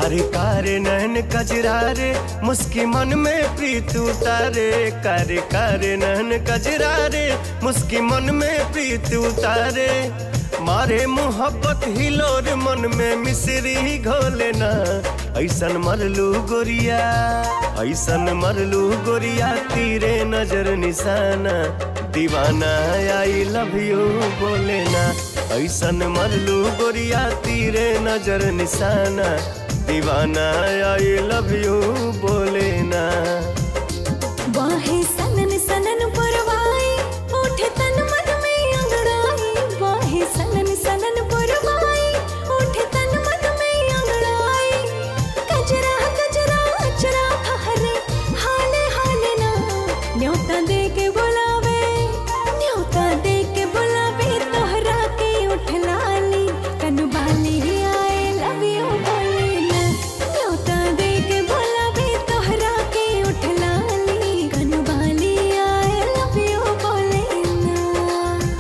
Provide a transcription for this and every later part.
कारे कारे नैन कजरा रे मुस्की मन में प्रीत उतारे कारे कारे नैन कजरा रे मुस्की मन में प्रीत उतारे मारे मोहब्बत हिलोर मन में मिश्री घोले ना ऐसन मरलू गोरिया ऐसन मरलू गोरिया तीरे नजर निशाना दीवाना आई लव यू बोले ना ऐसन मरलू गोरिया तीरे नजर निशाना दीवाना आई लव यू बोले ना वाहे सनन सनन परवाई उठे तन मन में अंगड़ाई वाहे सनन सनन परवाई उठे तन मन में अंगड़ाई कजरा कजरा अचरा हरे हाले हाले ना न्योता दे के बुलावे न्योता दे के बुलावे तोहरा के उठ लाली कनु बाली आए लव यू बोले ना न्योता दे के बुलावे तोहरा के उठ लाली कनु बाली आए लव यू बोले ना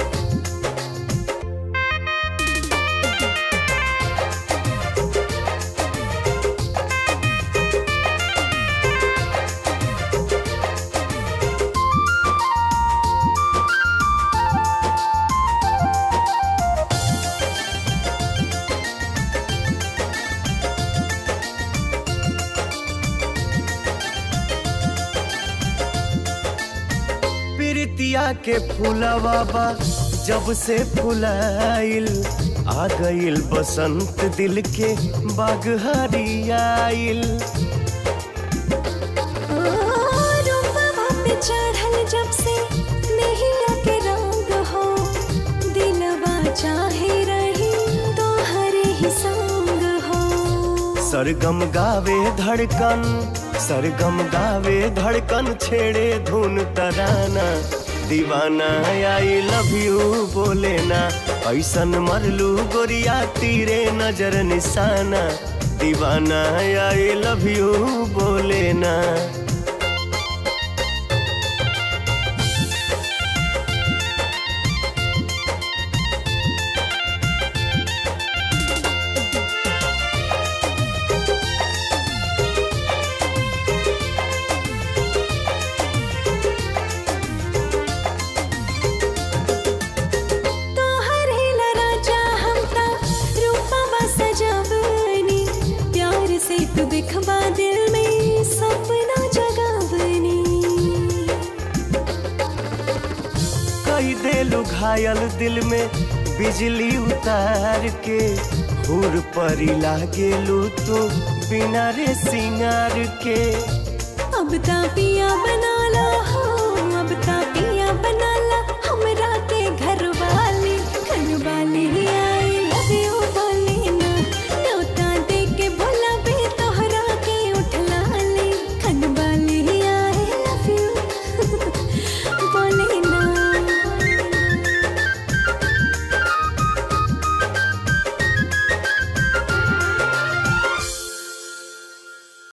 प्रीतिया के फूलवा बा जब से फुलाइल आ गइल बसंत दिल के बाग हरियाइल रूपवा पे चढ़ल जब से नैया के रंग हो दिलवा चाहे रही तो हरे ही संग हो सरगम गावे धड़कन सरगम गावे धड़कन छेड़े धुन तराना दीवाना आई लव यू बोले ना ऐसन मरलू गोरिया तीरे नजर निशाना दीवाना आई लव यू बोले ना तोहरे राजा हम ता रूपवा सजावनी प्यार से तू दिखवा दिल में सपना जगावनी कई देलू घायल दिल में बिजली उतार के हुर परी लागेलू तू बिना रे सिंगार के अब ता पिया बना ला हो अब ता